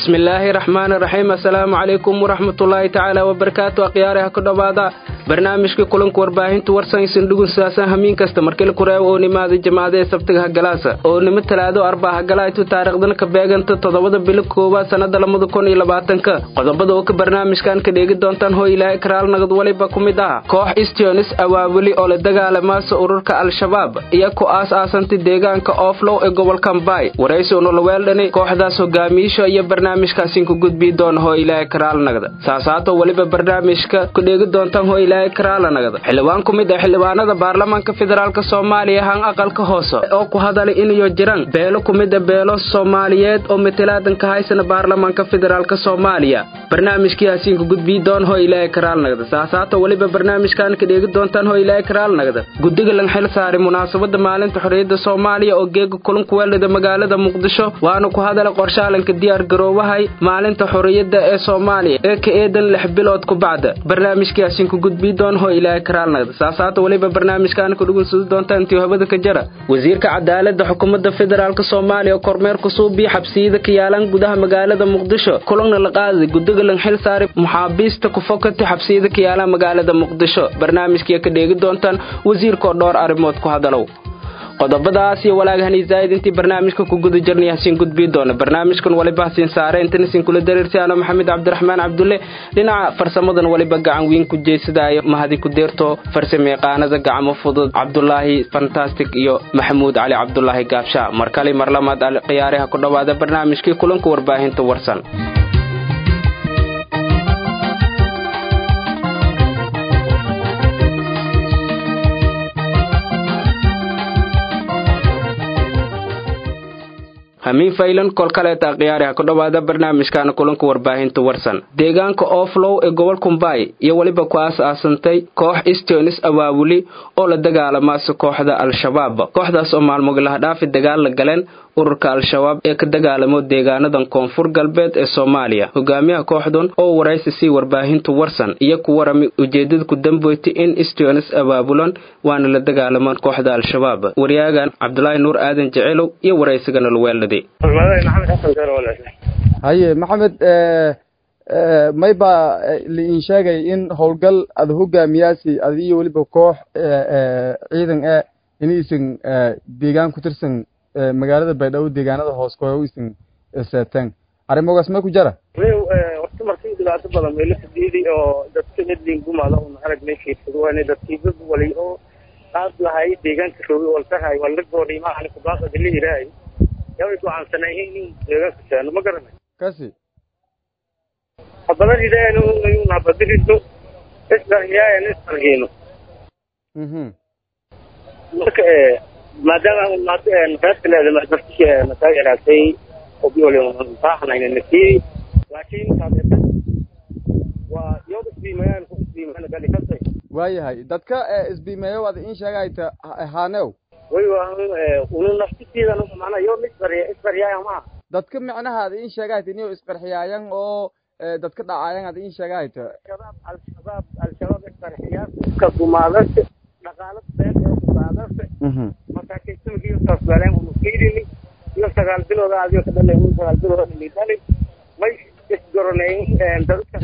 bismillaahi raxmaani raxiim assalaamu calaykum waraxmatullaahi tacaala wabarakaatu akhyaaraha ku dhowaada barnaamijka kulanka warbaahinta warsanysan dhugun saasan hamiin kasta markila kureebo oo nimaada jamaacadae sabtiga hagalaasa oo nimo talaado arbaa hagalaytu taariikhdana ka beeganta toddobada bilo koowaad sannada lamada kun iyo labaatanka qodobada oo ka barnaamijkan ka dheegi doontaan hoo ilaahay karaal nagad waliba ku mid ah koox istionis awaaweli oo la dagaalamaasa ururka al-shabaab iyo ku aas-aasantay deegaanka ooflow ee gobolka mbaay waraysi unulaweeldhani kooxdaas hogaamiisha iyo barnaamijkaasin ku gudbii doona hoo ilaahay karaal nagda saasaato weliba barnaamijka ku dheegi doontaan hoo ilaahay karaala nagda xildhibaan ku mid ah xildhibaanada baarlamaanka federaalk soomaaliya han aqalka hoose oo ku hadalay inayo jiraan beelo ku mid a beelo soomaaliyeed oo matalaadan ka haysana baarlamaanka federaalk soomaaliya barnaamijkiyaasiin ku gudbii doona hoo ilaahay karaal nagda saasaato weliba barnaamijkan ka dheegi doontaan hoo ilaahay karaal nagda guddiga lan xil saaray munaasabada maalinta xorriyadda soomaaliya oo geega kulanku weeldhida magaalada muqdisho waana ku hadalay qorshaalanka diyaar garoowahay maalinta xorriyadda ee soomaaliya ee ka eedan lix bilood ku bacda barnaamijkiyaasiin ku gudbii doon hoo ilaahay karaal nagda saasaata weliba barnaamijkan ku dhugunsudi doonta intii hobada ka jara wasiirka cadaaladda xukuumadda federaalk soomaaliya kormeer kusuubii xabsiyada ka yaalan gudaha magaalada muqdisho kulanna la qaaday guddiga lan xil saaray muxaabiista ku fokatay xabsiyada ka yaalan magaalada muqdisho barnaamijkiya ka dheegi doontaan wasiirkaoo dhowr arrimood ku hadalow qodobadaas iyo walaagahani zaa'id intii barnaamijka ku guda jirnay hasiin gudbii doona barnaamijkan waliba hasiin saare intana siin kula dareersi ano maxamed cabdiraxmaan cabdulle dhinaca farsamadan waliba gacan weyn ku jeesadaayo mahadi ku deerto farsameeqaanada gacmo fudud cabdulaahi fantastic iyo maxamuud cali cabdulaahi gaabsha mar kale mar lamaad khiyaaraha ku dhowaada barnaamijkii kulanka warbaahinta warsan hamiin faylan kol kaleeta khiyaariha ku dhowaada barnaamijkaana kulanka warbaahinta warsan deegaanka ooflow ee gobolka mbaay iyo weliba ku aas-aasantay koox istionis awaawuli oo la dagaalamaasa kooxda al-shabaab kooxdaas oo maalmogilaha dhaafi dagaal la galeen ururka al-shabaab ee ka dagaalamo deegaanadan koonfur galbeed ee soomaaliya hogaamiyaha kooxdan oo waraysi sii warbaahinta warsan iyo ku warami ujeedada ku damboytay in istionis abaabulan waana la dagaalamaan kooxda al-shabaab waryaagan cabdulaahi nuur aadan jecelow iyo waraysigana laweeldhaday haye maxamed may baa liin sheegay in howlgal ada hogaamiyaasi ada iyo weliba koox ciidan e inaysan deegaan ku tirsan magaalada baydhabo deegaanada hoos koyo isan seeteen arrimogaas may ku jara horta markii dhibaato badan meelo fadhiidi oo dadka midlin gumaada un arag meeshiisad waana dadkii dad wali oo qaad lahay deegaanka roogi waltahay wala goodhay maahan kubaaqada la yiraahay yaway go'aansanay in deegaanka seeno ma garanay kasi habadan idaayan un habadiridno isdarhiyaayan isdarhiino mhm marka maadaama reerka leeda dadki mataageeraatay obiolbaahanayna nasiiri laakiin taageerta waa yood isbiimayaan ku isbiimayaan gali kasay waayahay dadka isbiimeeyo ada in sheegayta haanew way waan unu naftisiidan macnaa yood isbarya isbaryaaya maaha dadka micnaha ada in sheegayta inay isqarxiyaayan oo dadka dhacaayan ada in sheegayta shabaab al-shabaab al-shabaab isqarxiyaa ka gumaadase dhaqaalo been oo gumaadase mhm markaakaysamkiyo saas galeen unu fiirini iyo sagaal bilooda adigo ka dhalay unu sagaal bilooda dhali may isgoronayn dadka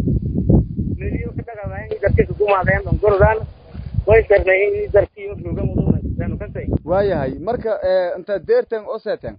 mediyo ka dhaqamayn dadka ka gumaadeen on gorodaan way sharnayn darkiyo roga mudunaysan kasay waayahay marka inta deertan oo seeten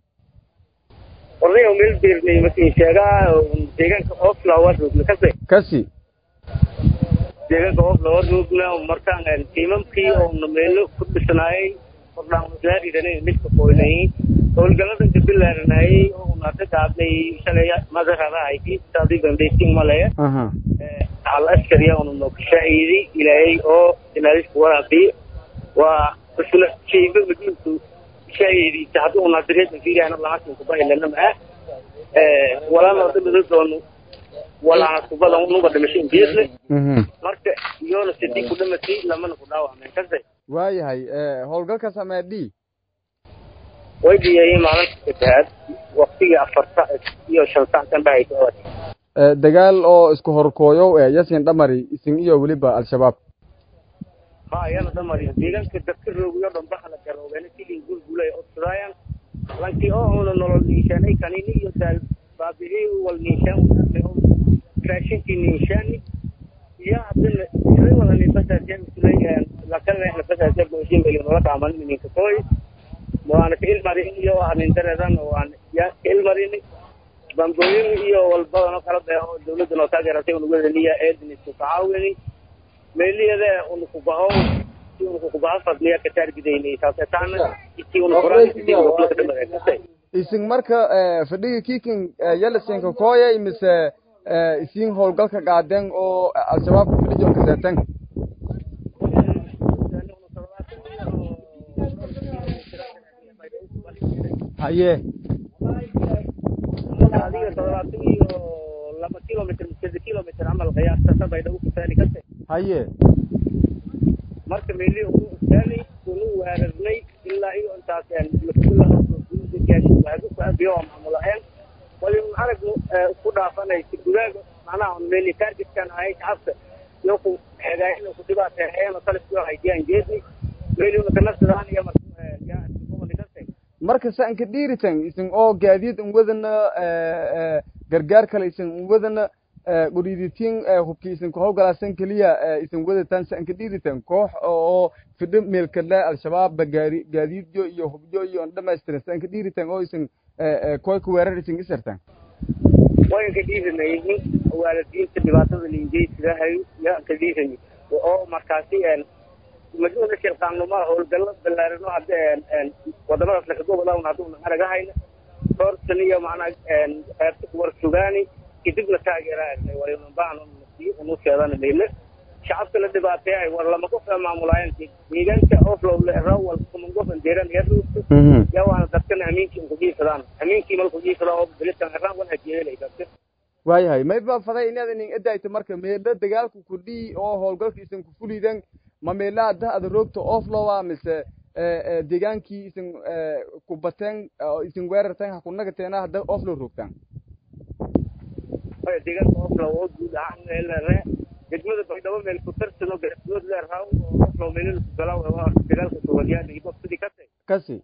orday oo meel beernay markii sheegaa deegaanka oflower roogna kasay kasi deegaanka oflower roogna markaan tiimamkii oo meelo ku dhisnaayay ordhaanlaaridanay midka qoynay howlgaladan kabilaaranayay oo unata gaabnay shalay madaradahayti saadigandaysing maleya aha al askariya una nookashaaidi ilaahay oo inaadisku waraabiyo waa isla shayba madintu shaayidi hadda unaadireedan fiiriyana lamasin kubahilana maa walana dhimida doono walaa kubada unuga dhimasho imbiisle mhm marka iyoona sidii ku dhimatay lamana ku dhaawacmeen kase waayahay howlgalka samee d way dhiyayeen maalinta saddexaad waktigii afarta iyo shan sac kan dhahaysa dagaal oo isku horkooyow ee yasin dhamari isin iyo weliba al-shabaab ha ayana dhamari deegaanka dadka roogiyo dhan bakala garoobeen silin gulgulay odsadaayan lankii oo una nolol niishanay kanini iyo daal baabi'ii wal niishaan raashinkii niishaani iyo haddana ila wada nibasaasee usulay lakalena basaasee booshin beli nola kaaman ninka koy waana ka ilmarin iyo anindareedan waan ya ka ilmarin bambooyin iyo walbadan oo kala beeho dawladda noo taageeratay unugwadaniya eedin isku kacaawini meeliyada unukubaho si unukukubaho fadliya ka taargidayni taasetaana intii unukuraan isin marka fadhiga kiikin yalasinka kooya mise isin howlgalka qaadeen oo al-shabaabka fadhijo kaseeten haye adiga toddobaatan iyo laba kilomitr mise kilomitr camal qiyaastasa baydhabo kusaani kase haye marka meeli unu ustaani unu weerarnay ilaa iyo intaas lakubiyo maamulaeen wali un aragnu isku dhaafanaysa gudaaga macnaha un meeli targetkan ahay shacabka iyo ku xegaayana ku dhibaateeheeno taliskio haydiyaan jeedni meeli una kanafsadaan iyo markase marka saan ka dhiiritan isin oo gaadiid un wadana gargaar kale isin un wadana qoriiditiin hubki isin ku howgalaasan keliya isin wadataan saan ka dhiiritan koox oo fidho meelkale al-shabaab gaari gaadiidyo iyo hubyo iyo on dhamaystiran saan ka dhiiritan oo isin koy ku weerar isin isartan wayan ka dhiiranayay waalidiinta dhibaatada linjeysidahay ya ka dhiiranay oo markaasi majnuuna shilqaannumaa howlgallo ballaarino hadda wadamadaas lakagobodan hadduuna aragahayna hortan iyo macnaa qaybta kuwar sugaani kadibna taageera aragnay walinubaan unu sheedana meyle shacabka la dhibaateeyay war lama qof maamulaayeen deegaanka oflow rawal kumangofan deeran yaruusto yaa waana dadkana hamiinkii unkujiifadaan hamiinkii mal kujiifada oo bilitan araan wan hajeelay dadka waayahay may ba faday inaad inin edayto marka meelo dagaalku kudhii oo howlgalka isin ku fulidan ma meela hadda ada roogta oflowa mise deegaankii isin ku bateen oo isin weerarteen ha ku nagateena hadda oflow roogtaan deegaanka oflow oo guud ahaan meelre degmada baydhabo meel ku tarsano garsood leeraw oo oflow meelil ku galaw dagaalka soomaaliyaad iyo sidii kase kasi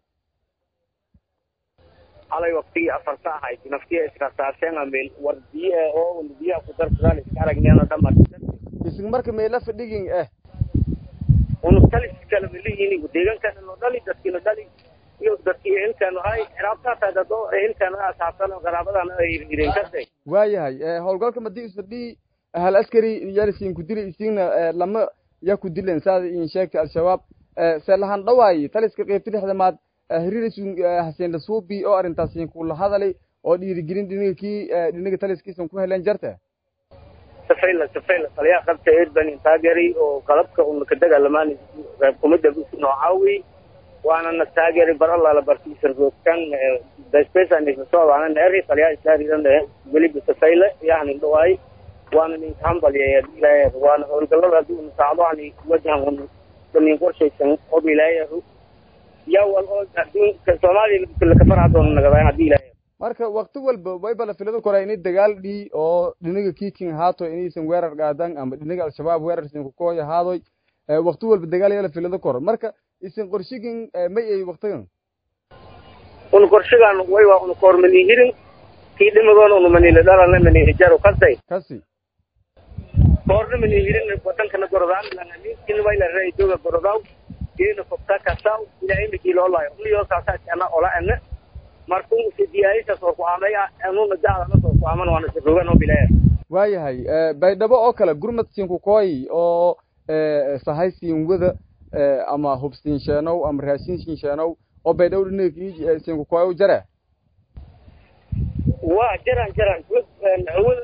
halay waqtigii afarta ahayd naftiya iskasaarteen meel war biyo oo biyaha ku darsadaan iska aragneena dhamar isin marka meela fadhigin eh unu talis kala melihiin deegaankaana noo dhali dadkiina dhali iyo dadkii ehelkaanu hay xiraabtaataa dad oo ehelkaana asaabsan qaraabadana ay hirhireen kase waayahay howlgalka madii isfadhii hal askari yalisiin ku dili isiina lama ya ku dilen saada in sheegtay al-shabaab se lahan dhawaay taliska qeybta dhexdamaad hiriirisun haseen lasuubi oo arrintaasiin kula hadalay oo dhiirigelin dhinigakii dhinaga taliskiisan ku heleen jarta safayla safayla taliyaa qabta eedban taageeray oo qalabka una ka dagaalamaan kumida noocaawi waana na taageeray bar allaala barkiisan roogtan daspesanisoodana neeri taliyaa islaaridan weliba safayla yahnin dhawaay waana ninka hambalyeeya ilaahay waana howlgallada haddii una saacdoani wajahan un danin qorshaysan ob ilaahay yaa wal oo adduunka soomaaliya lakafarhadoona nagadayn haddii ilaahay marka wakti walba wayba la filada koraa inay dagaal dhii oo dhinaga kiiking haato inaysan weerar qaadan ama dhinaga al-shabaab weerar isin kukooya haadoy wakti walba dagaal yaa la filada koro marka isin qorshigin may ay waktigan un qorshigan way waa un koormani hirin kii dhimigoona unu manila dhalana manila jaro kasay kasi koorna mani hirin wadankana gorodaan lanaminkin wayla ray doga gorodaw ina fogta kasaw ila imikii loo laayo uniyo saasaana ola ene markuu sidiyaayisa soo ku-aamay anuna jacdana soo ku-aaman waana sirogan oo bilaa waayahay baydhabo oo kale gurmad siinkukooy oo sahay siinwada ama hubsiin sheenow ama raashin siin sheenow oo baydhabo dhinaga siinkukooy jare waa jaran jaran hawada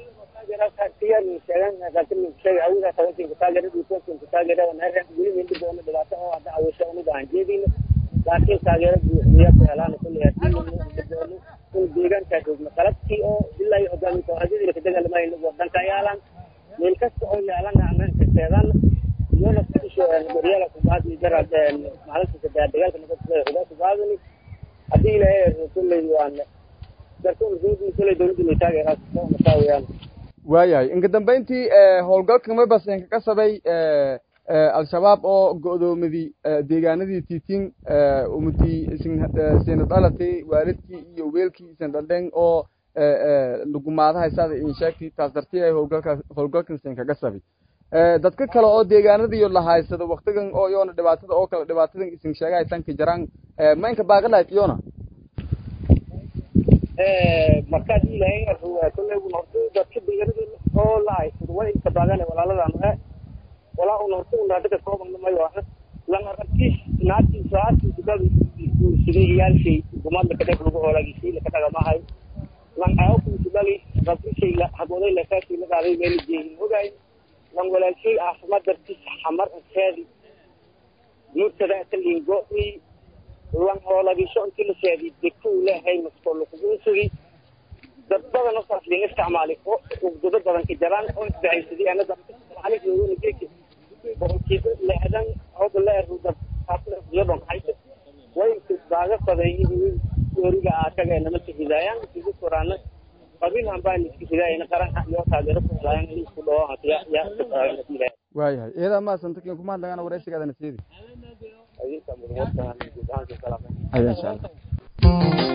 laakiin taageero buuxiya ku helaan kulli in deegaankaa joogno qalabkii oo ilaa iyo hogaami kooxadyadii ka dagaalamayn wadanka yaalan meel kasta oo yaalan ammaanka seedan iyona kudisho goryaala kubaadi jara maalinta saddex dagaalka nabadgeda xugaa kubaadani haddii ilaahay kulley waan darkun kulley dowladda may taageeraa masaa weeyaan waayahay inka dambeyntii howlgalka mabasenka ka sabay al-shabaab oo go'doomidii deegaanadii tiitiin umudii isin sina dhalatay waalidkii iyo weelkii isin dhaldhen oo lugumaadaha saada in sheegtay taas dartii ay howlgalka howlgalkan sin kaga sabi dadka kale oo deegaanadiyo la haysado waktigan oo yoona dhibaatada oo kale dhibaatadan isin sheegay tanka jaraan maynka baaqalayd iyona markaad ilahay kolley un horta dadka deegaanada oo la haysado way inka baagane walaaladan e walaa un horta un hadda ka kooban mayo ah lama rabkiis naagtiis saacadkiisa dad sidee iyaalshay gumaad laka dheg lagu hoolagisay laka dhagamahay lan aawkiisa dhali rabkishay habooday lakaasii la qaaday meel jeehin ogaay lan walaalshay caafimaad dartiis xamar anseedi murtada atalingo lan hoolagisho intii la seedi deku lehay maskool kugu sugi dad badan oo saas lin isticmaalay oo ugdado badan ka jaraan oo isbahaysaday ana dadka soomaaliga jeeki boqolkiiba lixdan hooda la eruda taasiyadon hayso way baaga faday yooriga aakaga namaka hidaayaan isu koraana qabiilhan baan iska hidaayana qaranka iyo taageero ku hidaayaan in isku dhawo hatiya ya waayahay iyada ma santakin kuma hadlagana waraysigaadana siidi aya insha allah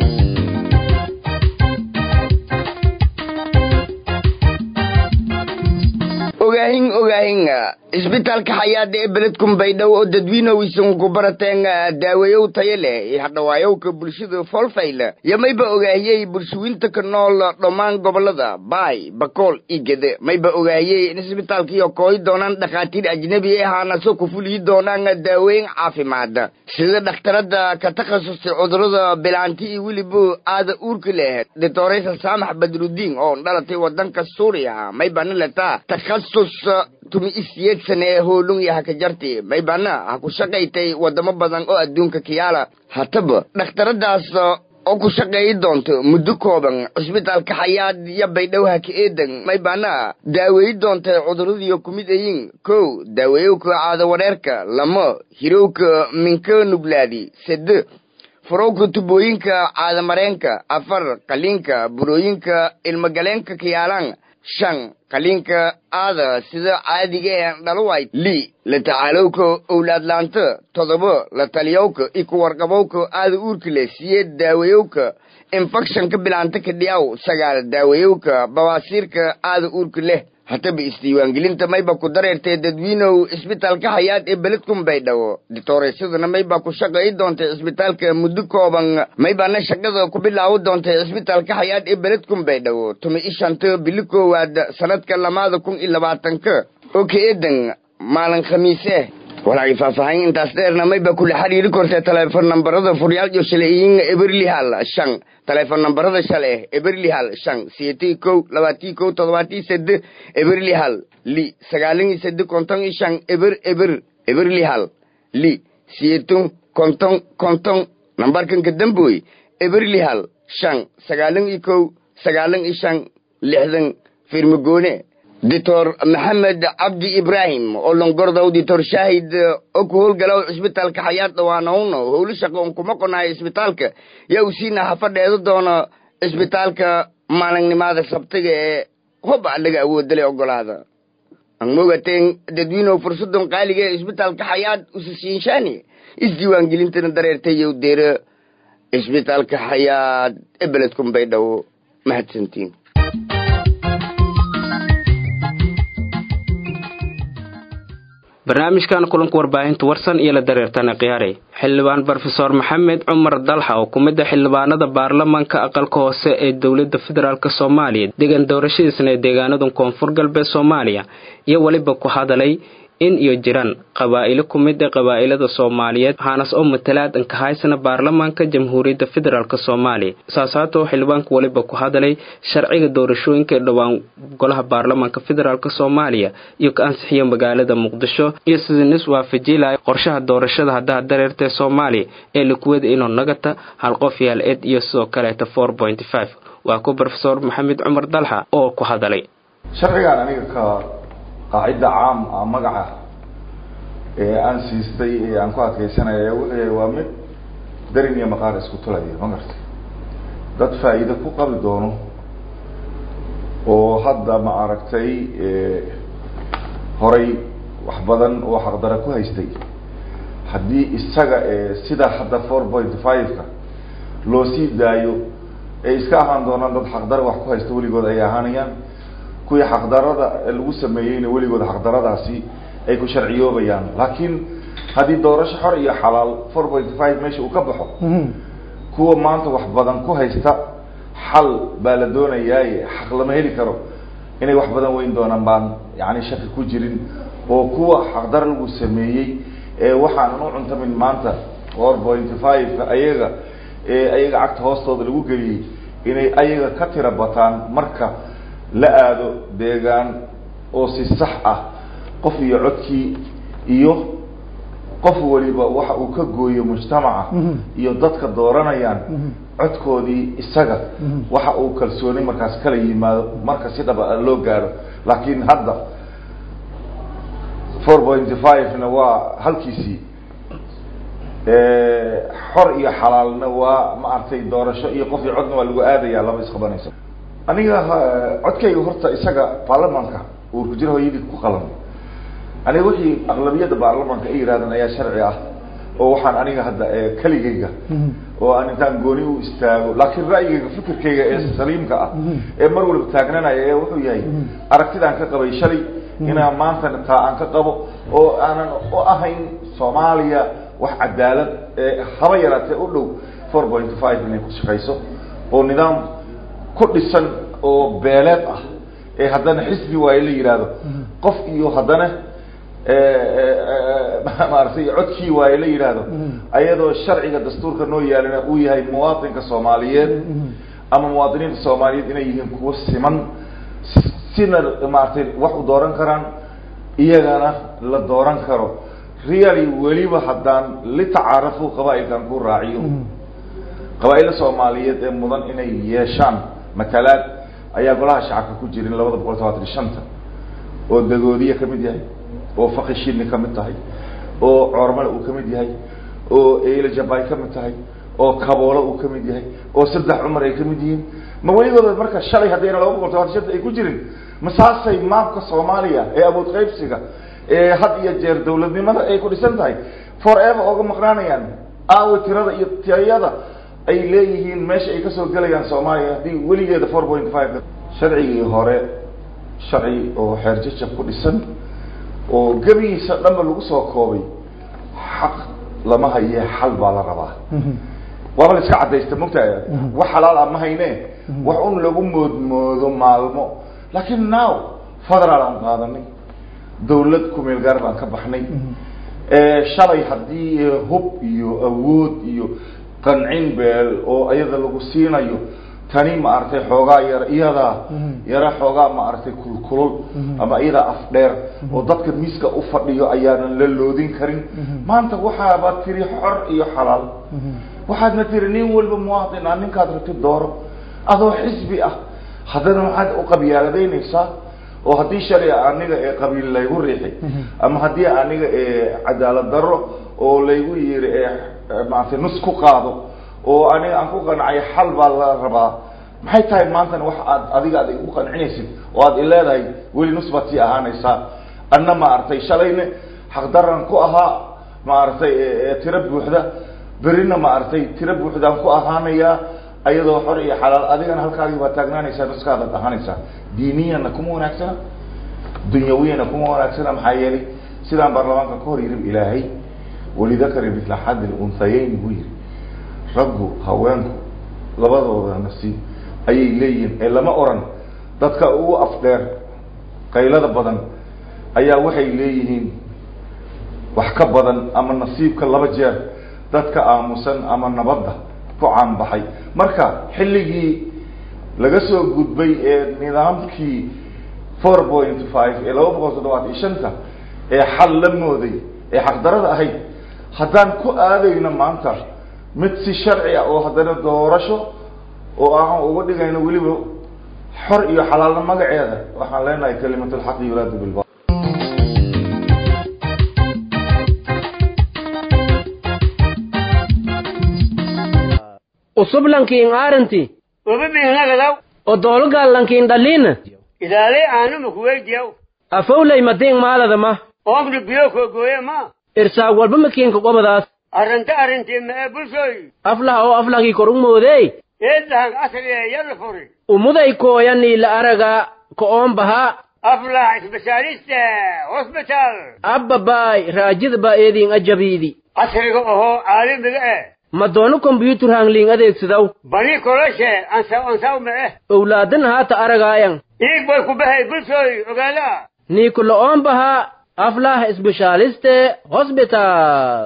ogaahin ogaahin isbitaalka xayaada ee beledkun baydhabo oo dadwiinowisan ku barateen daaweeyow tayo leh hadhawaayowka bulshada folfayl yo mayba ogaahiyey bulshooyinta ka nool dhammaan gobolada baay bakool iyo gede mayba ogaahiyey in isbitaalkiyo kooyi doonaan dhakhaatiir ajnebi e haanaso ku fuliyi doonaan daaweyn caafimaad sida dhakhtarada ka takhasustay cudurada bilaanti iyo weliba aada uurka leh doctoresa saamax badrudiin oo dhalatay wadanka suuriya maybana letaa takhasus tumi isiyeed sane ee hoolung iyo hakajarti maybana ha ku shaqaytay wadamo badan oo adduunka kiyaala hataba dhakhtaradaas oo ku shaqeeyi doonto muddo kooban cisbitaalka xayaad iyo baydhow haka eedan maybana daaweeyi doontay cuduradiyo kumid ayin kow daaweeyowka caado wareerka lamo hirowka minka nuglaadi sede furowka tubooyinka caadamareenka afar qaliinka burooyinka ilmagaleenka kiyaalaan shan qaliinka aada sida caadiga ee dhalowayd li la tacaalowka owlaadlaanta todoba la taliyowka iyo ku warqabowka aada uurka leh siyeed daaweeyowka infectionka bilaanta ka dhiyaw sagaal daaweeyowka bawaasiirka aada uurka leh hataba isdiiwaangelinta mayba ku dareertay dadwiinow isbitaalka xayaad ee beledkun baydhabo dictooreesaduna mayba ku shaqeeyi doontay isbitaalka muddo kooban maybana shaqada ku bilaawo doontay isbitaalka xayaad ee beledkun baydhabo tuma ishanta bili koowaad sanadka lamaada kun iyo labaatanka oo ka eedan maalin khamiise walaagi faahfaahin intaas dheerna mayba kula xiriiri kortay taleefon nambarada furyaal iyo shaleeyin eberli hal shan taleefon nambarada shale eberli hal shan siyetii kow labaatii kow todobaatii sede eberli hal li sagaalin iyo sede konton iyo shan eber eber eberli hal li siyeton konton konton nambarkan ka damboy eberli hal shan sagaalin iyo kow sagaalin iyo shan lixdan firmagoone doctor maxamed cabdi ibraahim oo longordow doctor shaahid oo ku howlgalow cisbitaalka xayaad dhawaanowno howlo shaqo un kuma qonayo isbitaalka yaa u siina hafadheedo doono isbitaalka maalinnimaada sabtiga ee hob alaga awoodale ogolaada an mogateen dadwiinow fursadon qaaliga ee isbitaalka xayaad usasiinshaani isdiiwaangelintana dareertayow deero isbitaalka xayaad ee beledkun baydhabo mahadsantiin barnaamijkan kulanka warbaahinta warsan iyo la dareertana khiyaaray xildhibaan brofesor maxamed cumar dalxa oo ku mid a xildhibaanada baarlamaanka aqalka hoose ee dowladda federaalk soomaaliya degan doorashadiisna ee deegaanada koonfur galbeed soomaaliya iyo weliba ku hadalay in iyo jiraan qabaa'ilo ku mid a qabaa'ilada soomaaliyeed waxaanas oo matalaad ankahaysana baarlamaanka jamhuuriyadda federaalk soomaaliya saasaatoo xildhibaanku weliba ku hadalay sharciga doorashooyinka ee dhowaan golaha baarlamaanka federaalk soomaaliya iyo ka ansixiyo magaalada muqdisho iyo sidii nis waafajilaya qorshaha doorashada haddaha dareertae soomaaliya ee likuwada inuu nagata hal qof yaal ed iyo sidoo kaleeta four point five waa ku rofesor maxamed cumar dalxa oo ku hadalay sharcigaan aniga ka qaacidda caam ah magaca ee aan siistay ee aan ku adkeysanaya wuxuu yahay waa mid darin iyo maqaar isku tulaya ma garta dad faa'iido ku qabi doono oo hadda ma aragtay horay wax badan oo xaqdara ku haystay haddii isaga sida hadda four point five-ka loo sii daayo ay iska ahaan doonaan dad xaqdaro wax ku haysta weligood ay ahaanayaan kuwii xaqdarada lagu sameeyeyna weligood xaqdaradaasi ay ku sharciyoobayaan laakiin haddii doorasho xor iyo xalaal four point five meesha uu ka baxo kuwa maanta wax badan ku haysta xal baa la doonayaaye xaq lama heli karo inay wax badan weyn doonaan baan yani shaki ku jirin oo kuwa xaqdar lagu sameeyey ee waxaanan u cuntamin maanta four point five-ka ayaga ee ayaga cagta hoostooda lagu geliyey inay ayaga ka tira bataan marka la aado deegaan oo si sax ah qof iyo codkii iyo qof waliba waxa uu ka gooyo mujtamaca iyo dadka dooranayaan codkoodii isaga waxa uu kalsooni markaas kala yimaado marka si dhaba loo gaaro laakiin hadda four point five-na waa halkiisii xor iyo xalaalna waa maaragtay doorasho iyo qof iyo codna waa lagu aadaya laba isqabanayso aniga codkayga horta isaga baarlamaanka uu ku jiro hooyadii ku qalan aniga wixii aqlabiyadda baarlamaanka ay yidhahdeen ayaa sharci ah oo waxaan aniga hadda keligayga oo aan intaan gooni u istaago laakiin ra'yigayga fikirkayga ee saliimka ah ee mar waliba taagnanaya ee wuxuu yahay aragtidaan ka qabay shalay inaan maantana taa aan ka qabo oo aanan u ahayn soomaaliya wax cadaalad haba yaraatee u dhow four point five inay ku shaqayso oo nidaam ku dhisan oo beeleed ah ee haddana xisbi waayo la yidhaahdo qof iyo haddana maaragtay codkii waayo la yidhaahdo ayadoo sharciga dastuurka noo yaalina uu yahay muwaatinka soomaaliyeed ama muwaadiniinta soomaaliyeed inay yihiin kuwo siman sina maaragtay wax u dooran karaan iyagana la dooran karo really weliba haddaan litacaarafu qabaa-ilkan ku raaciyo qabaa-illa soomaaliyeed ee mudan inay yeeshaan matalaad ayaa golaha shacabka ku jirin labada boqol todobaatan iyo shanta oo dagoodiya ka mid yahay oo fakishini ka mid tahay oo coormale uu ka mid yahay oo eyle jabay ka mid tahay oo kaboolo uu ka mid yahay oo saddex cumar ay ka mid yihiin ma weligooda marka shalay haddayna laba boqol todobaatan shanta ay ku jirin masaasay maabka soomaaliya ee awood qaybsiga ee had iyo jeer dawladnimada ay ku dhisan tahay forever ooga maqnaanayaan aawe tirada iyo tiyada ay leeyihiin meesha ay kasoo gelayaan soomaaliya haddii weligeeda four point five sharcigii hore sharci oo xeerjajab ku dhisan oo gebigiisa dhanba lagu soo koobay xaq lama haye xal baa la rabaa waaba la iska caddaysta mogtahay wax xalaal ah ma hayne wax un lagu moodmoodo maalmo laakiin now federaal aan qaadanay dawlad kumeel gaar baan ka baxnay shalay haddii hub iyo awood iyo qancin beel oo iyada lagu siinayo tani maaragtay xoogaa yar iyadaa yara xoogaa maaragtay kulkulul ama iyadaa afdheer oo dadka miiska u fadhiyo ayaanan la loodin karin maanta waxaaba tiri xor iyo xalaal waxaadna tiri nin walba muwaadin ah ninkaad rabti dooro adoo xisbi ah haddana maxaad u qabyaaladeynaysaa oo haddii shalay aniga ee qabiil laygu riixi ama haddii aniga ee cadaalad darro oo laygu yiri ee maaragtay nus ku qaado oo aniga aan ku qancay xal baa la rabaa maxay tahay maantana wax aad adiga aad igu qancinaysid oo aad ileedahay weli nus baad sii ahaanaysaa anna maaragtay shalayna xaqdaran ku ahaa maaragtay tiro buuxda berina maaragtay tiro buuxdaan ku ahaanayaa ayadoo xor iyo xalaal adigana halkaagii baad taagnaanaysaa nuskaadaad ahaanaysaa diiniyana kuma wanaagsana dunyawiyana kuma wanaagsana maxaa yeelay sidaan baarlamaanka ka hor yirib ilaahay walidakari mitla xaddi lunhayeyn buu yiri raggu haweenku labadooda nasiib ayay leeyihiin ee lama oran dadka ugu afdheer qaylada badan ayaa waxay leeyihiin wax ka badan ama nasiibka laba jeer dadka aamusan ama nabadda ku caanbaxay marka xilligii laga soo gudbay ee nidaamkii four point five ee laba boqol toddobaat iyo shanta ee xal la mooday ee xaqdarada ahayd haddaan ku aadayno maanta mid si sharci ah oo haddana doorasho oo aan uga dhigayno weliba xor iyo xalaalna magaceeda waxaan leenahay kalimatulxaqi yuraadu bilba usub lankiin aaranti ubi bihnagadaw o doolugaal lankiin dhaliina ilaalay aanuma kuweydiyaw afowlay madiing maaladama oomna biyo koogooye ma irsaag walba makiinka qobadaas arrinta arrintii ma ee bulshooy aflaha oo aflahkii kor u moodey eedahan asriya yalla furi umuday kooyanii la araga ko'oon baha aflax isbitaalista hosbital abbabaay raajida baa eediin ajabiidi casriga ohoo caalamiga eh ma doono kombyuutar hangliin adeegsidaw bani koloshe ansaw ansaw ma eh owlaadan haata aragaayan iig bay ku bahay bulshooy ogaala niiku lo'oon baha aflah isbeshaaliste hosbital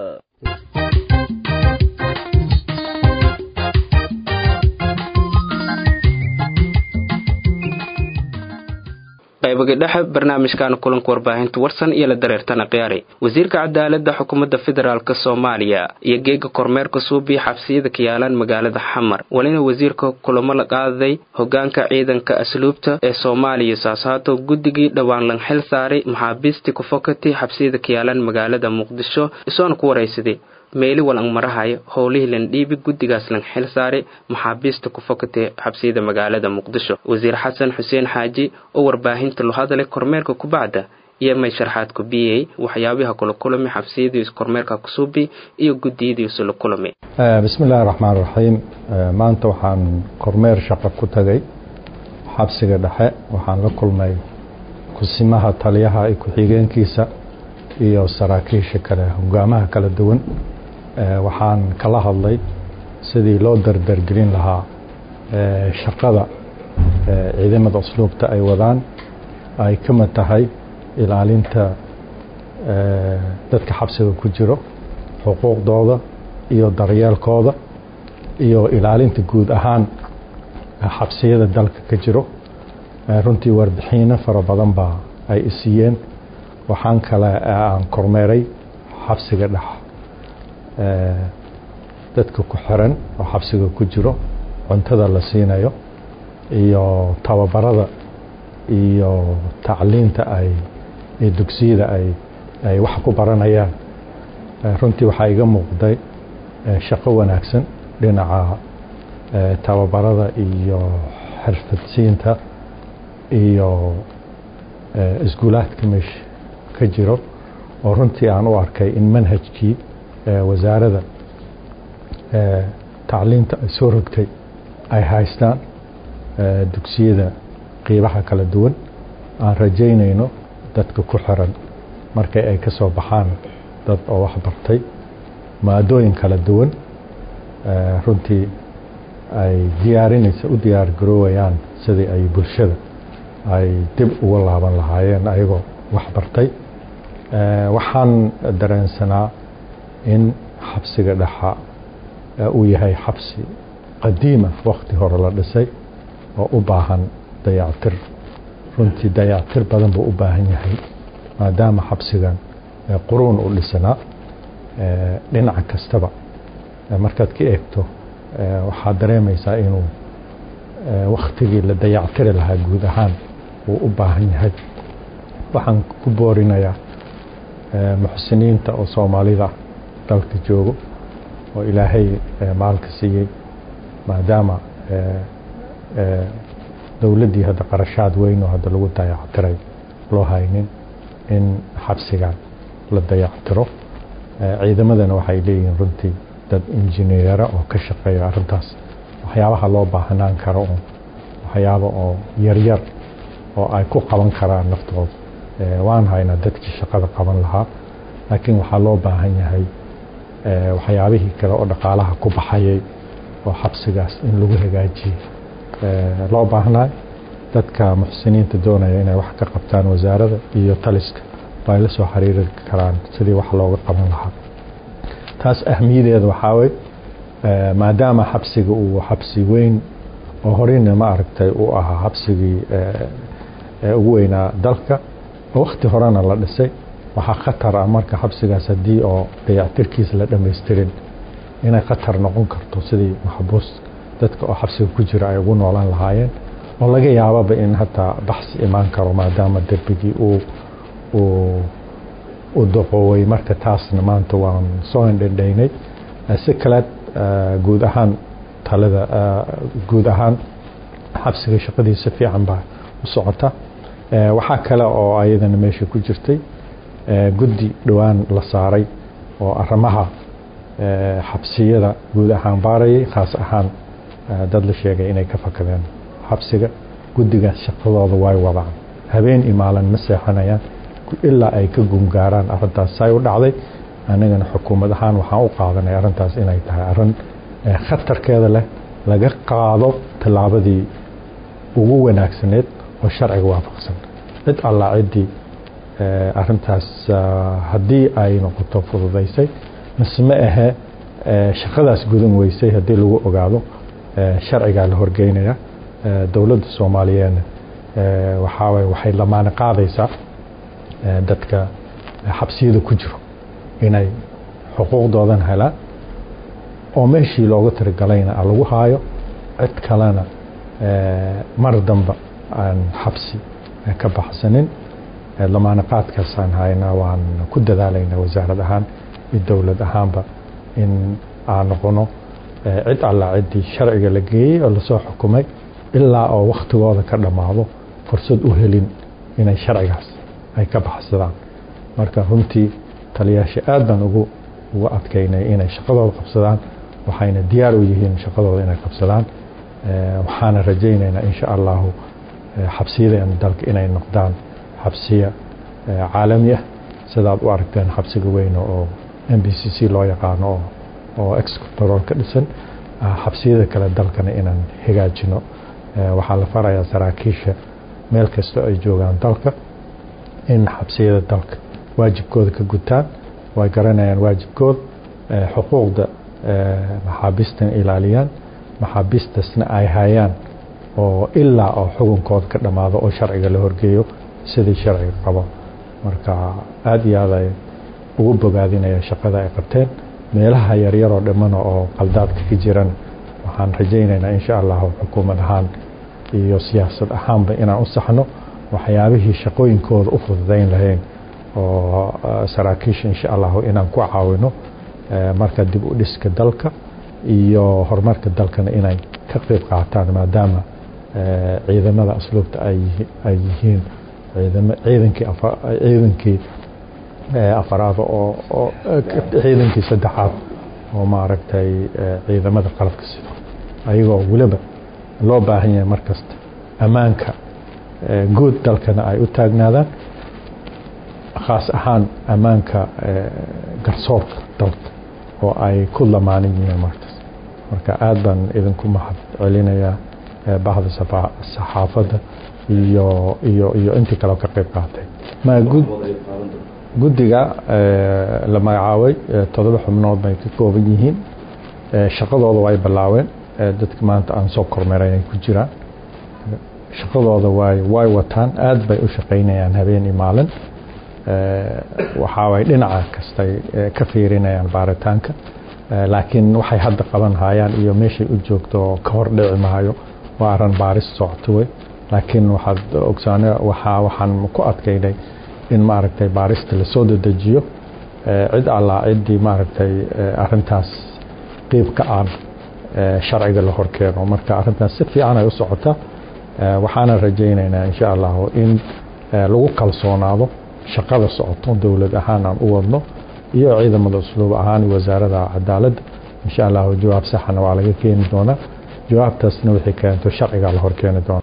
qaybaga dhexe barnaamijkan kulanka warbaahinta warsan iyo la dareertana khiyaari wasiirka cadaaladda xukuumadda federaalk soomaaliya iyo geega kormeerka suubiya xabsiyada ka yaalaan magaalada xamar walina wasiirka kulamo la qaaday hogaanka ciidanka asluubta ee soomaaliya saasaato guddigii dhowaan lan xil saaray maxaabiistii kufokati xabsiyada ka yaalaan magaalada muqdisho isoona ku waraysaday meeli walang marahayo howlihii landhiibi guddigaas lang xil saaray maxaabiista ku fokatay xabsiyada magaalada muqdisho wasiir xasan xuseen xaaji oo warbaahinta lo hadalay kormeerka kubacda iyo may sharxaad ku biyey waxyaabaha kula kulami xabsiyadiis kormeerka kusuubi iyo guddiyadiisu la kulami bismi illaahi raxmaan raxiim maanta waxaan kormeer shaqo ku tagay xabsiga dhexe waxaan la kulmay kusimaha taliyaha iyo ku-xigeenkiisa iyo saraakiisha kale hogaamaha kala duwan waxaan kala hadlay sidii loo dardargelin lahaa shaqada ciidamada usluubta ay wadaan ay ka mid tahay ilaalinta dadka xabsiga ku jiro xuquuqdooda iyo daryeelkooda iyo ilaalinta guud ahaan xabsiyada dalka ka jiro runtii warbixiino fara badan baa ay isiiyeen waxaan kale aan kormeeray xabsiga dhex dadka ku xiran oo xabsiga ku jiro cuntada la siinayo iyo tababarada iyo tacliinta ay iyo dugsiyada ay ay wax ku baranayaan runtii waxaa iga muuqday shaqo wanaagsan dhinaca tababarada iyo xirfadsiinta iyo iskuulaadka meesha ka jiro oo runtii aan u arkay in manhajkii wasaaradda tacliinta ay soo rogtay ay haystaan dugsiyada qiibaha kala duwan aan rajaynayno dadka ku xiran markay ay ka soo baxaan dad oo wax bartay maadooyin kala duwan runtii ay diyaarinaysa u diyaar garoowayaan sidii ay bulshada ay dib uga laaban lahaayeen ayagoo wax bartay waxaan dareensanaa in xabsiga dhexa uu yahay xabsi qadiima wakti hore la dhisay oo u baahan dayactir runtii dayactir badan buu u baahan yahay maadaama xabsigan quruun u dhisanaa dhinaca kastaba markaad ka eegto waxaad dareemaysaa inuu waktigii la dayactiri lahaa guud ahaan uu u baahan yahay waxaan ku boorinayaa muxsiniinta oo soomaalida dalka joogo oo ilaahay maalka siiyey maadaama dowladdii hadda qarashaad weyn oo hadda lagu dayactiray loo haynin in xabsigan la dayactiro ciidamadana waxay leeyihiin runtii dad injineera oo ka shaqeeya arrintaas waxyaabaha loo baahnaan karo oo waxyaaba oo yaryar oo ay ku qaban karaan naftooda waan haynaa dadkii shaqada qaban lahaa laakiin waxaa loo baahan yahay waxyaabihii kale oo dhaqaalaha ku baxayay oo xabsigaas in lagu hagaajiyo loo baahnaa dadka muxsiniinta doonaya inay wax ka qabtaan wasaaradda iyo taliska ay la soo xiriiri karaan sidii wax looga qaban lahaa taas ahmiyadeeda waxaa wey maadaama xabsiga uu xabsi weyn oo horeyna ma aragtay uu ahaa xabsigii ugu weynaa dalka wakti horena la dhisay waxaa khatar ah marka xabsigaas haddii oo dayactirkiisa la dhamaystirin inay khatar noqon karto sidii maxbuus dadka oo xabsiga ku jira ay ugu noolaan lahaayeen oo laga yaababa in hataa baxsi imaan karo maadaama derbigii uu u doqooway marka taasna maanta waan soo indhendhaynay si kaleed guud ahaan talada guud ahaan xabsiga shaqadiisa fiican baa u socota waxaa kale oo ayadana meesha ku jirtay guddi dhowaan la saaray oo arrimaha xabsiyada guud ahaan baarayay khaas ahaan dad la sheegay inay ka fakadeen xabsiga guddigaas shaqadooda way wadaan habeen iyo maalin ma seexanayaan ilaa ay ka gungaaraan arrintaas say u dhacday anigana xukuumad ahaan waxaan u qaadanay arrintaas inay tahay arrin khatarkeeda leh laga qaado tallaabadii ugu wanaagsaneed oo sharciga waafaqsan cid allaa ciddii arrintaas haddii ay noqoto fududaysay mise ma ahe shaqadaas gudan weysay haddii lagu ogaado sharcigaa la horgeynaya dowladda soomaaliyeedna waxaawaye waxay lamaane qaadaysaa dadka xabsiyada ku jiro inay xuquuqdoodan helaan oo meeshii looga tirigalayna lagu haayo cid kalena mar damba aan xabsi ka baxsanin lamaane qaadkaasaan haynaa waan ku dadaalaynaa wasaarad ahaan iyo dowlad ahaanba in aan noqono cid allaa ciddii sharciga la geeyey oo lasoo xukumay ilaa oo wakhtigooda ka dhammaado fursad u helin inay sharcigaas ay ka baxsadaan marka runtii taliyaasha aad baan ugu ugu adkaynay inay shaqadooda qabsadaan waxayna diyaar u yihiin shaqadooda inay qabsadaan waxaana rajaynaynaa insha allahu xabsiyadeena dalka inay noqdaan xabsiya caalami ah sidaad u aragteen xabsiga weyn oo m b c c loo yaqaano oo excontrol ka dhisan xabsiyada kale dalkana inaan hagaajino waxaa la farayaa saraakiisha meel kastoo ay joogaan dalka in xabsiyada dalka waajibkooda ka gutaan way garanayaan waajibkooda xuquuqda maxaabiistan ilaaliyaan maxaabiistasna ay hayaan oo ilaa oo xukunkooda ka dhammaado oo sharciga la horgeeyo sidii sharciga qabo marka aada iyo aad ay ugu bogaadinaya shaqada ay qabteen meelaha yaryaroo dhammana oo qaldaadka ka jiran waxaan rajaynaynaa insha allahu xukuumad ahaan iyo siyaasad ahaanba inaan u saxno waxyaabihii shaqooyinkooda u fududayn lahayn oo saraakiisha insha allahu inaan ku caawino marka dib u dhiska dalka iyo horumarka dalkana inay ka qeyb qaataan maadaama ciidamada asluubta ay yihiin ciidankii ciidankii afaraad oo ciidankii saddexaad oo maaragtay ciidamada qalabka sida ayagoo weliba loo baahan yahay mar kasta ammaanka guud dalkana ay u taagnaadaan khaas ahaan ammaanka garsoorka dalka oo ay ku lamaanan yihiin markaas marka aad baan idinku mahad celinayaa bahda saxaafadda iyo iyo iyo intii kaleo ka qayb qaatay ma guddiga la magacaabay todoba xubnood bay ka kooban yihiin shaqadooda way bilaaween dadka maanta aan soo kormeeray ay ku jiraan shaqadooda way way wataan aad bay u shaqaynayaan habeen iyo maalin waxaaway dhinaca kastay ka fiirinayaan baaritaanka laakiin waxay hadda qaban hayaan iyo meeshay u joogto ka hor dhici maayo waa aran baaris socoto wey laakiin waxaad ogsaane waxaa waxaan ku adkaynay in maaragtay baarista lasoo dedejiyo cid allaa ciddii maaragtay arintaas qiib ka aan sharciga la horkeeno marka arintaas si fiican ay u socotaa waxaana rajaynaynaa insha allahu in lagu kalsoonaado shaqada socoto dowlad ahaan aan u wadno iyo ciidamada usluub ahaan wasaarada cadaaladda insha allahu jawaab saxana waa laga keeni doonaa jawaabtaasna wixii keento sharcigaa la horkeeni doona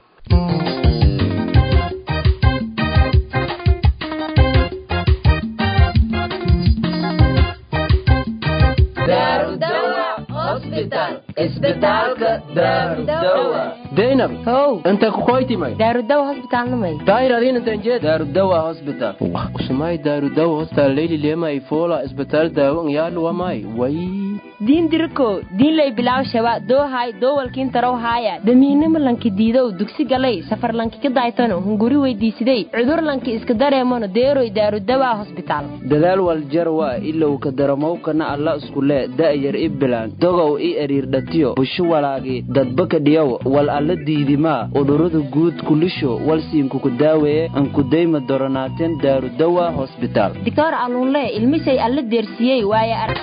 daynab how inta kukoytimay daarudawa hosbitaalnamay daayir intanjee daarudawa hospital usumay daarudawa hospital leyli lema ifola isbitaal daawo ngyaluwamay way diin diriko diinlay bilaw shaba doohay doowalkiin tarow haaya damiinimo lanki diidow dugsi galay safar lanki ka daaytano hunguri weydiisiday cudur lanki iska dareemano deeroy daarudawa hosbitaal dadaal waljarwa ilow ka daramowkana alla iskule da'yar i bilaan dogow i eriirdhatiyo bushu walaagi dadbaka dhiyow wal alla diidimaa udhurada guud kulisho walsiinkuku daaweeye ankudayma doronaateen daarudawa hosbitaal doctor alluunle ilmisay alla deersiyey waaye arag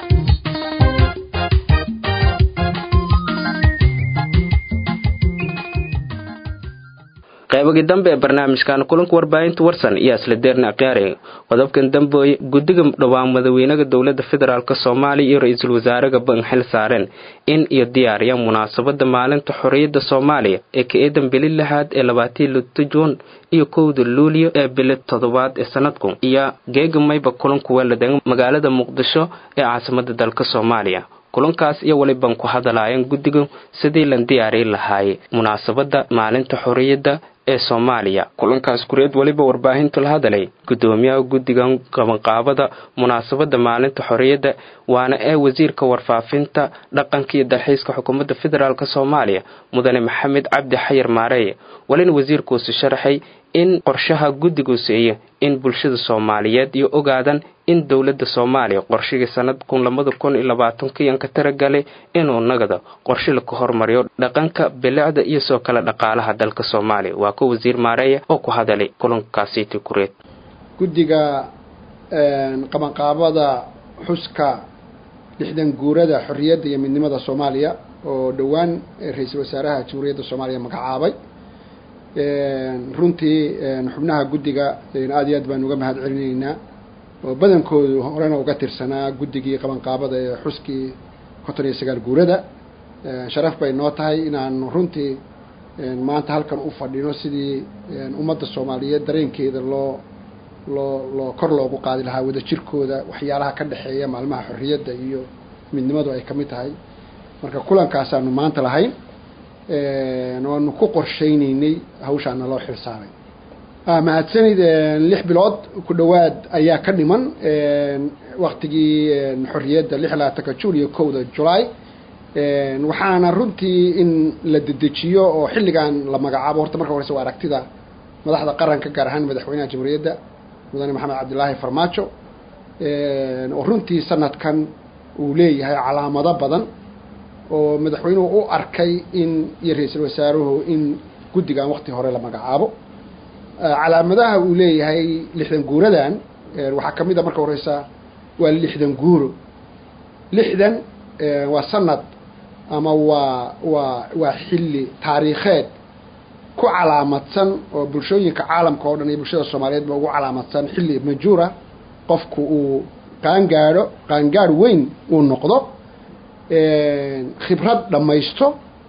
qaybagii dambe ee barnaamijkan kulanka warbaahinta warsan iyo isla deerna akhyaari qodobkan dambooye guddiga dhowaan madaxweynaha dowladda federaalk soomaaliya iyo ra-iisul wasaaraha ban xil saareen in iyo diyaariyaan munaasabada maalinta xorriyadda soomaaliya ee ka eedan bili lixaad ee labaatii lito juun iyo kowda luuliyo ee bili toddobaad ee sanadku iyo geega mayba kulanku weeladan magaalada muqdisho ee caasimada dalka soomaaliya kulankaas iyo waliban ku hadalaayeen guddiga sidii lan diyaari lahaayey munaasabada maalinta xorriyadda ee soomaaliya kulankaas kureed weliba warbaahintu la hadalay guddoomiyaha guddigan qabanqaabada munaasabada maalinta xorriyadda waana ee wasiirka warfaafinta dhaqanka iyo dalxiiska xukuumadda federaalk soomaaliya mudane maxamed cabdi xayar maareeye walina wasiirkuusi sharaxay in qorshaha guddigu siiyo in bulshada soomaaliyeed iyo ogaadan in dowladda soomaaliya qorshigii sanad kun labada kun iyo labaatankiyan ka taragalay inuu nagada qorshe laka hormariyo dhaqanka bilicda iyo soo kale dhaqaalaha dalka soomaaliya waa ka wasiir maareeya oo ku hadalay kulankaasiiti kureed guddiga qabanqaabada xuska lixdan guurada xorriyadda iyo midnimada soomaaliya oo dhowaan ra-iisul wasaaraha jamhuuriyadda soomaaliya magacaabay runtii xubnaha guddiga aad iyo aad baan uga mahad celinaynaa oo badankoodu horena uga tirsanaa guddigii qabanqaabada ee xuskii konton iyo sagaal guurada sharaf bay noo tahay inaanu runtii maanta halkan u fadhino sidii ummadda soomaaliyeed dareenkeeda loo loo loo kor loogu qaadi lahaa wadajirkooda waxyaalaha ka dhexeeya maalmaha xorriyadda iyo midnimadu ay ka mid tahay marka kulankaasaanu maanta lahayn waanu ku qorshaynaynay hawshaana loo xil saaray mahadsanid lix bilood ku dhowaad ayaa ka dhiman waktigii xorriyadda lix labaatanka juun iyo kowda julaay waxaana runtii in la dedejiyo oo xilligan la magacaabo horta marka horeyse waa aragtida madaxda qaranka gaar ahaan madaxweynaha jamhuuriyadda mudane maxamed cabdilaahi farmaajo oo runtii sanadkan uu leeyahay calaamado badan oo madaxweynuhu u arkay in iyo ra-iisul wasaaruhu in guddigan wakti hore la magacaabo calaamadaha uu leeyahay lixdan guuradan waxaa ka mid a marka horeysa waa lixdan guuro lixdan waa sanad ama waa waa waa xilli taariikheed ku calaamadsan oo bulshooyinka caalamka oo dhan iyo bulshada soomaaliyeed ba ugu calaamadsan xilli majuura qofku uu qaangaadho qaangaadh weyn uu noqdo khibrad dhammaysto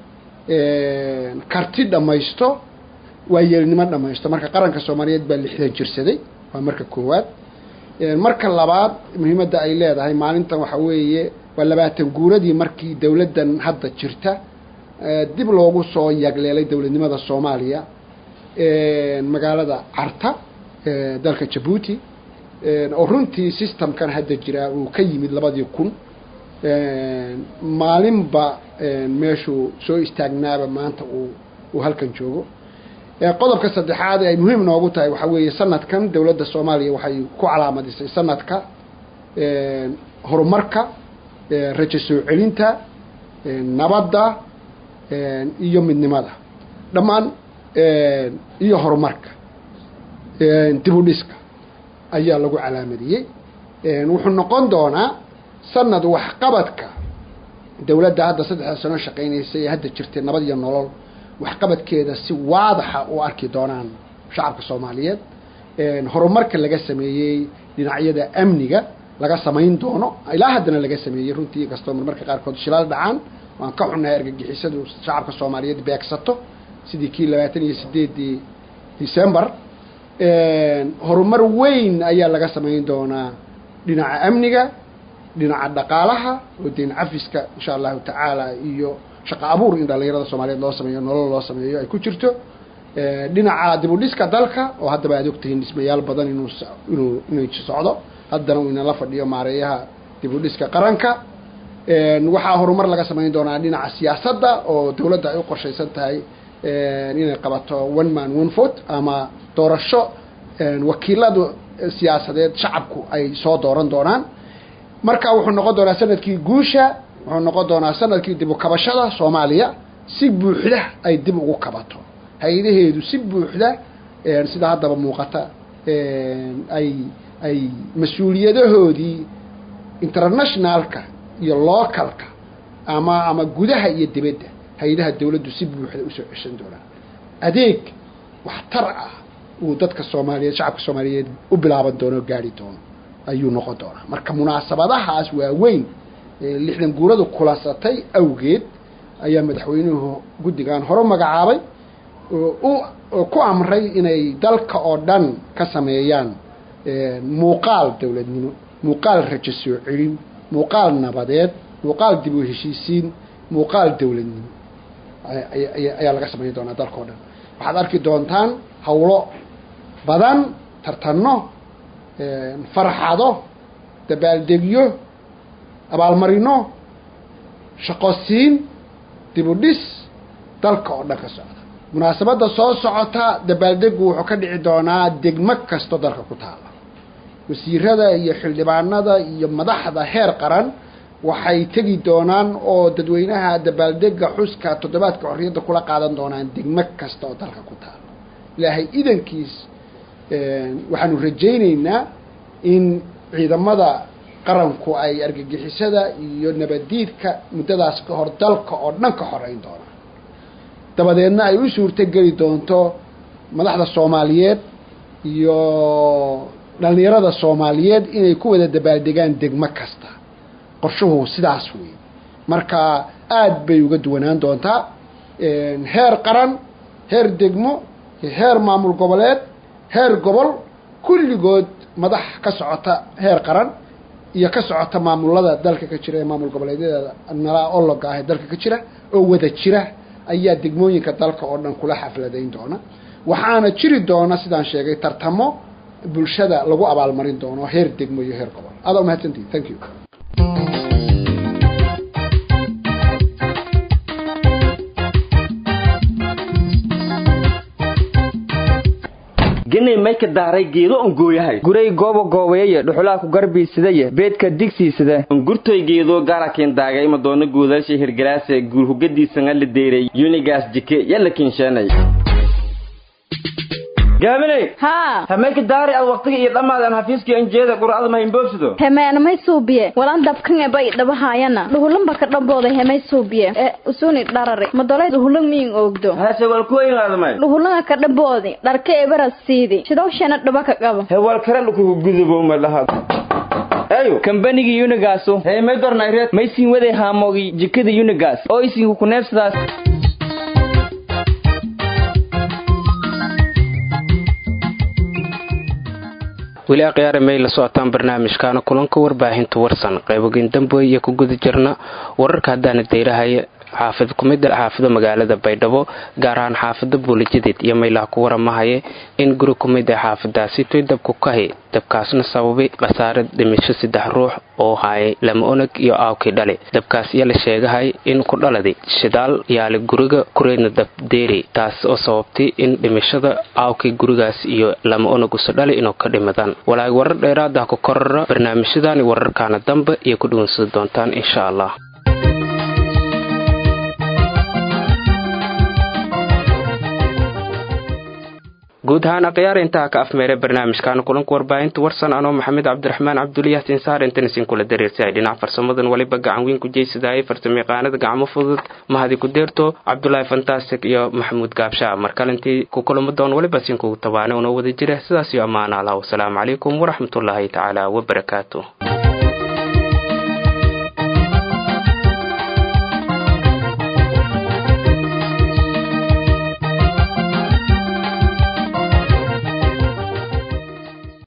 karti dhammaysto waayeelnimo dhammaysto marka qaranka soomaaliyeed baa lixdan jirsaday waa marka koowaad marka labaad muhiimadda ay leedahay maalintan waxa weeye waa labaatan guuradii markii dowladdan hadda jirta dib loogu soo yagleelay dowladnimada soomaaliya magaalada carta dalka jabuuti oo runtii systemkan hadda jiraa uu ka yimid labadii kun maalinba meeshuu soo istaagnaaba maanta uu uu halkan joogo qodobka saddexaad ee ay muhiim noogu tahay waxaa weeye sanadkan dowladda soomaaliya waxay ku calaamadisay sanadka horumarka rajo soo celinta nabadda iyo midnimada dhammaan iyo horumarka dib u dhiska ayaa lagu calaamadiyey wuxuu noqon doonaa sanad waxqabadka dowladda hadda saddexda sano shaqaynaysa ee hadda jirtay nabad iyo nolol waxqabadkeeda si waadaxa u arki doonaan shacabka soomaaliyeed horumarka laga sameeyey dhinacyada amniga laga samayn doono ilaa haddana laga sameeyey runtii inkastoo marmarka qaarkood shilaal dhacaan waan ka xunnahay argagixisadu shacabka soomaaliyeed beegsato sidii kii labaatan iyo sideedii december horumar weyn ayaa laga samayn doonaa dhinaca amniga dhinaca dhaqaalaha oo deyn cafiska insha allahu tacaala iyo shaqo abuur in dhalinyarada soomaaliyeed loo sameeyo nolol loo sameeyo ay ku jirto dhinaca dib u dhiska dalka oo haddaba aad ogtihiin dhismayaal badan inuu inuu inuu socdo haddana uu inala fadhiyo maareeyaha dib u dhiska qaranka waxaa horumar laga samayn doonaa dhinaca siyaasadda oo dowladda ay u qorshaysan tahay inay qabato one man one vote ama doorasho wakiilada siyaasadeed shacabku ay soo dooran doonaan marka wuxuu noqon doonaa sanadkii guusha wuxuu noqon doonaa sanadkii dib u kabashada soomaaliya si buuxda ay dib ugu kabato hay-adaheedu si buuxda sida haddaba muuqata ay ay mas-uuliyadahoodii internationalka iyo localka ama ama gudaha iyo dibadda hay-adaha dowladdu si buuxda usoo ceshan doonaan adeeg waxtar ah uu dadka soomaaliyeed shacabka soomaaliyeed u bilaaban doono o gaari doono ayuu noqon doonaa marka munaasabadahaas waaweyn ee lixdan guuradu kulansatay awgeed ayaa madaxweynuhu guddigan hore magacaabay oo ku amray inay dalka oo dhan ka sameeyaan muuqaal dowladnimo muuqaal rajo soo celin muuqaal nabadeed muuqaal dib u heshiisiin muuqaal dowladnimo ayaa laga samayn doonaa dalka o dhan waxaad arki doontaan hawlo badan tartanno farxado dabaaldegyo abaalmarino shaqosiin dibudhis dalka oo dhan ka socda munaasabadda soo socota dabaaldegu wuxuu ka dhici doonaa degmo kasto dalka ku taala wasiirada iyo xildhibaanada iyo madaxda heer qaran waxay tegi doonaan oo dadweynaha dabaaldega xuska toddobaadka xorriyadda kula qaadan doonaan degmo kasta oo dalka ku taala ilaahay idankiis waxaanu rajaynaynaa in ciidamada qaranku ay argagixisada iyo nabaddiidka muddadaas ka hor dalka oo dhan ka xoreyn doonaan dabadeedna ay u suurto geli doonto madaxda soomaaliyeed iyo dhallinyarada soomaaliyeed inay ku wada dabaaldegaan degmo kasta qorshuhu sidaas wey marka aada bay uga duwanaan doontaa heer qaran heer degmo heer maamul goboleed heer gobol kulligood madax ka socota heer qaran iyo ka socota maamulada dalka ka jira ee maamul goboleedyada nala ologa ah ee dalka ka jira oo wada jira ayaa degmooyinka dalka oo dhan kula xafladayn doona waxaana jiri doona sidaan sheegay tartamo bulshada lagu abaalmarin doono heer degmo iyo heer gobol adaa umahadsantihi thank you genay may ka daaray geedo on gooyahay guray gooba goobayaya dhuxulaa ku garbiisidaya beedka digsiisida ungurtoy geedo gaarakin daagay madoona guudaasha hirgalaase guurhugadiisanga la deeray yunigaas jike yalla kinsheenay gaaminay haa hamay ka daari ad waqtiga iyo dhammaadan xafiiskii anjeeda qur'ada mahinboobsido hemeenamay suubiye walan dabkan ebay dhabahaayana dhuhulanba ka dhambooday hemay suubiye ee usuni dharari madolay dhuhulan miin oogdo hase wal kuwayngaadamay dhuhulanga ka dhamboodi dharka ebaras siidi sidowshana dhaba ka qabo hewal kare lukugu gudubo malaha ayo kambanigii unigaasu hey may dornayreed may siin waday haamoogii jikada unigas oo isinku kuneebsadaas weli akhyaare may la socotaan barnaamijkaana kulanka warbaahinta warsan qaybogeyn damboy iyo ku guda jirna wararka haddaana dayrahaya xaafid kumid xaafado magaalada baydhabo gaar ahaan xaafada buulijadeed iyo maylaha ku waramahaye in guri kumid ah xaafadaasi toy dabku kahi dabkaasna sababay khasaare dhimisho saddex ruux oo haayay lama onag iyo aawkii dhali dabkaas iyo la sheegahay in ku dhaladay shidaal yaali guriga kureedna dabdeeri taas oo sababtay in dhimashada aawkii gurigaas iyo lama onag usa dhali inuu ka dhimadaan walaag warar dheeraada ku korara barnaamijyadaani wararkaana dambe iyo ku dhuwansadi doontaan insha allah guud ahaan akhyaar intaa ka afmeeray barnaamijkan kulanka warbaahinta warsan anoo maxamed cabdiraxmaan cabduliyaah sinsaar intanisiin kula dareersay dhinac farsamadan waliba gacan weyn ku jeysadaayay farsamayaqaanada gacmo fudud mahadi ku deerto cabdulaahi fantastic iyo maxamuud gaabshaa markalintii ku kulamo doon waliba siinkugu tabaana unoo wada jira sidaas iyo ammaan allah wasalaamu calaykum waraxmatullaahi tacaala wabarakaatu